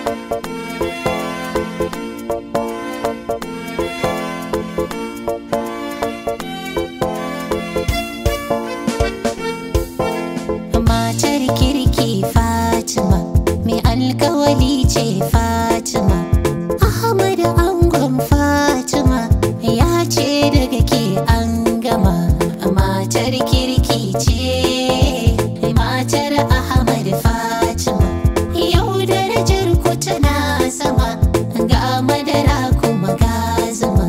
matar kirki Fatima mai alkawali ce Fatima Ahmad angon Fatima ya ce daga ke an gama matar kirki ce matar Ahmad Fatima yau darajar ku tana sama ga madara kuma ga zuma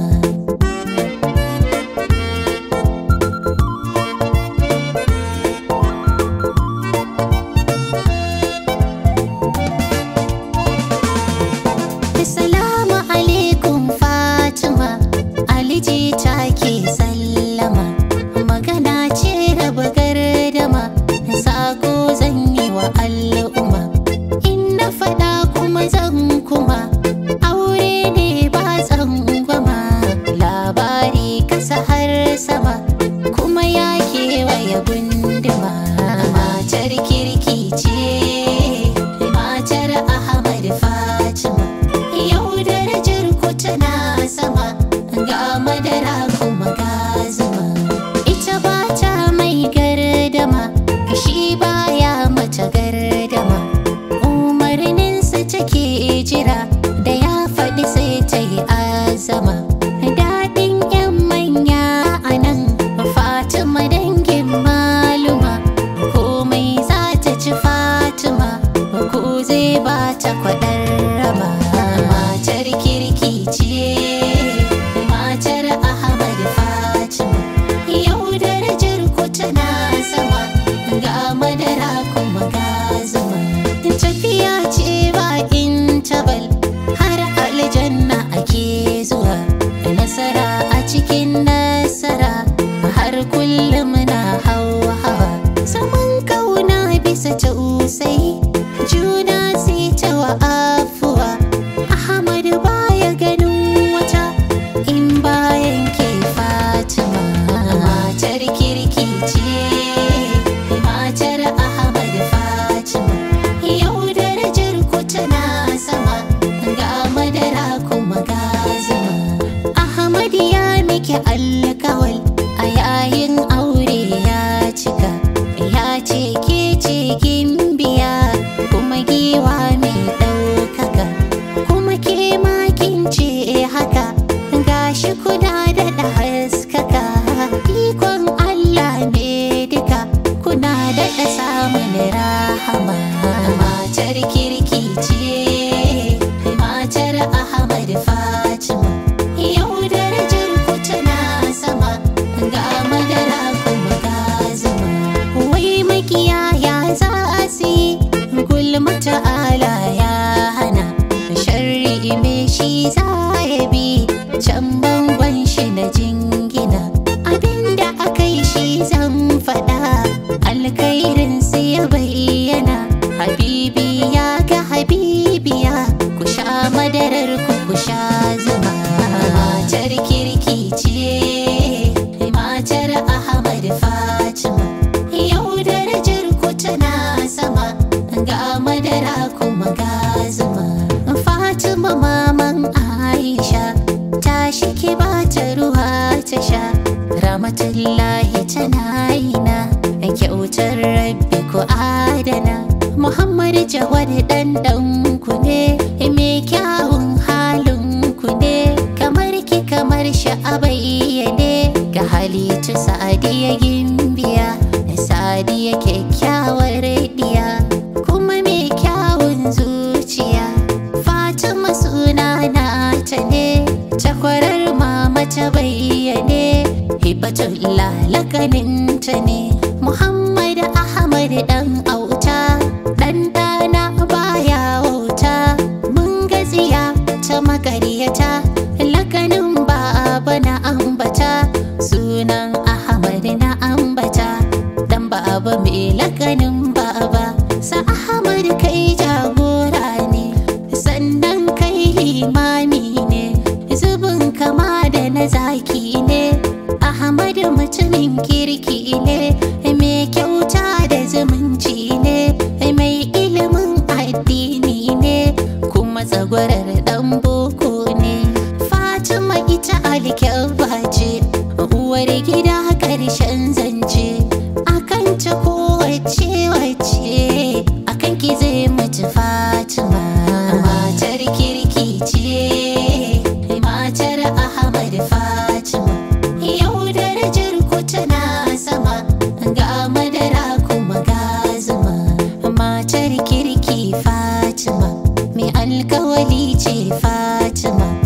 Assalamu alaikum Fatima Aliji take sallama Magana ce raba gardama Sako zan yi wa al'umma In na faɗa kuma zan kuma Aure ne ba tsangwama Labari kasa har sama Kuma ya kewaye gunduma Matar kirki ce Matar Ahmad Fatima Yau darajar ku tana sama ga madara kuma ga zuma. Ita ba ta mai gardama, shi baya mata gardama. Umarninsa take jira da ya faɗi sai ta yi azama. Daɗin 'yan manya a nan Fatima dangin maluma. Komai za ta ci Fatima, ko zai ba ta kwaɗar raba. Matar kirki ce, matar Ahmad Fatima. Yau darajar ku tana sama, ga madara kuma ga zuma. Tafiya ce ba intabal, har aljanna ake zuwa. Nasara a cikin nasara, har kullum na hawa hawa. Saman kauna bisa tausai, juna sai ta wa afuwa. Ahmad baya ganin wata in bayan ke Fatima. Matar kirki ce, matar Ahmad Fatima. Yau darajar ku tana sama, ga madara kuma ga zuma. Ahmad ya miki alkawal a yayin aure ya cika. Ya ce ke ce gimbiya kuma giwa mai ɗaukaka. Kuma ke makin ce haka gashi kuna daɗa haskaka. Ikon Allah ne duka kuna daɗa samun rahama. Matar kirki ce, matar Ahmad Fatima. Yau darajar ku tana sama ga madara kuma ga zuma. Wai makiyaya za su yi gulma ta'ala ya hana. Sharri me shi za ya bi can bangon shi na jingina. Abinda aka yi shi zan faɗa alkhairin sai ya bayyana. Habibi ya ga habibiya ku sha madarar ku ku sha zuma. Matar kirki ce, matar Ahmad Fatima. Yau darajar ku tana sama ga madara kuma ga zuma. Fatima maman Aisha tashi ki bata ruwa ta sha. Ramatullahi tana ina kyautar rabbi ku adana. Muhammad Jawad dan dan ku ne mai kyawun halin ku ne kamar ki kamar shi a bayyane ga halittu sa'adiya gimbiya sa'adiya kyakkyawar diya kuma mai kyawun zuciya Fatima suna na ta ne takwarar mama ta bayyane hibatullah lakaninta ne Muhammad Ahmad dan auta dan dana baya wauta mun gaziya ta makaryata lakanin baba na ambata sunan Ahmad na ambata dan baba mai lakanin baba sa Ahmad kai jagora ne sannan kai limami ne zubin kama da na zaki ne Ahmad mutumin kirki ne mai kyauta da zumunci ne mai ilimin addini ne kuma matsagwarar dan boko ne fatima ita alkyabba ce uwar gida karshen zance akan ta kowace wace akan ki zai mutu fatima matar kirki ce matar ahmad fatima yau darajar ku tana sama ga madara kuma ga zuma matar kirki fatima mai alkawali ce fatima